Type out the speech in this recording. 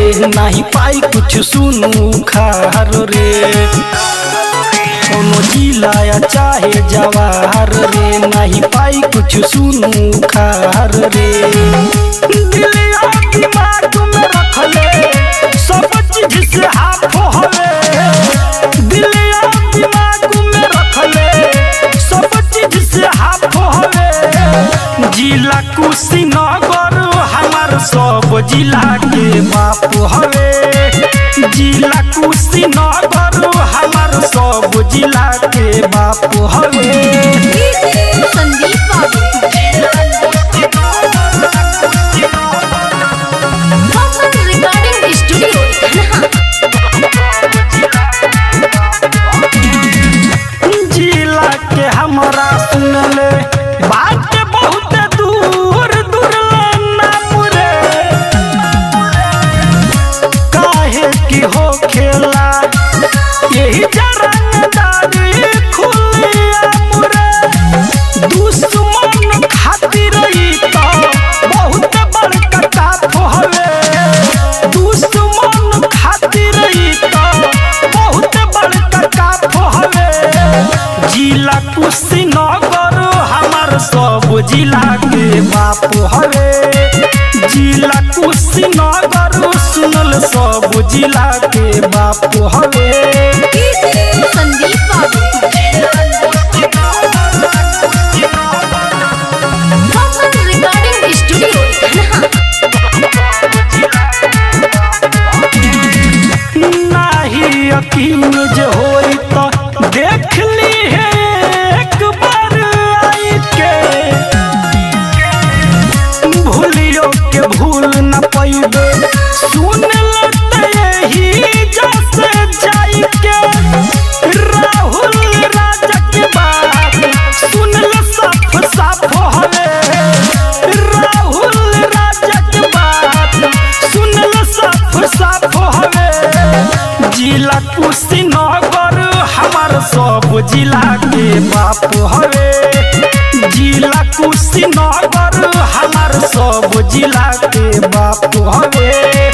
रे नाही पाई कुछ सुनू खार रे कोनो जिलाया चाहे जवाहर रे नहीं पाई कुछ सुनू खार रे दिलिया दिमाग में रख ले सब चीज से हाथ हवे दिलिया दिमाग में रख ले सब चीज से हाथ हवे जिला कुशीनगर हमार सब जिला के बाप हवे जिला कुशीनगर हमार सब जिला के बाप हवे संदीप बाबू Focus Recording Studio, धनहा जिला के हमरा सुनले बात बहुत दूर दूर नाम रे काहे की हो खेला यही जरंगदारी खुलिया मुरे दुश्मन खातिर ई तो बहुत बड़का काफ हवे दुश्मन खातिर ई तो बहुत बड़का काफ हवे जिला कुशीनगर हमार सब जिला के बाप हवे जिला कुशीनगर सुनल सब जिला के बाप हवे संदीप बाबू Focus Recording Studio, धनहा नाही यकीन जे होई तो देख ली है एक बार आई के भूलियो के भूल न पैबे सुन लेते यही जैसे जाई के राहुल राजा के बात सुन ले साफ साफ हवे राहुल राजा के बात सुन ले साफ साफ हवे जिला कुशीनगर हमार सब जिला के बाप हवे जिला कुशीनगर हमार सब जिला के बाप हवे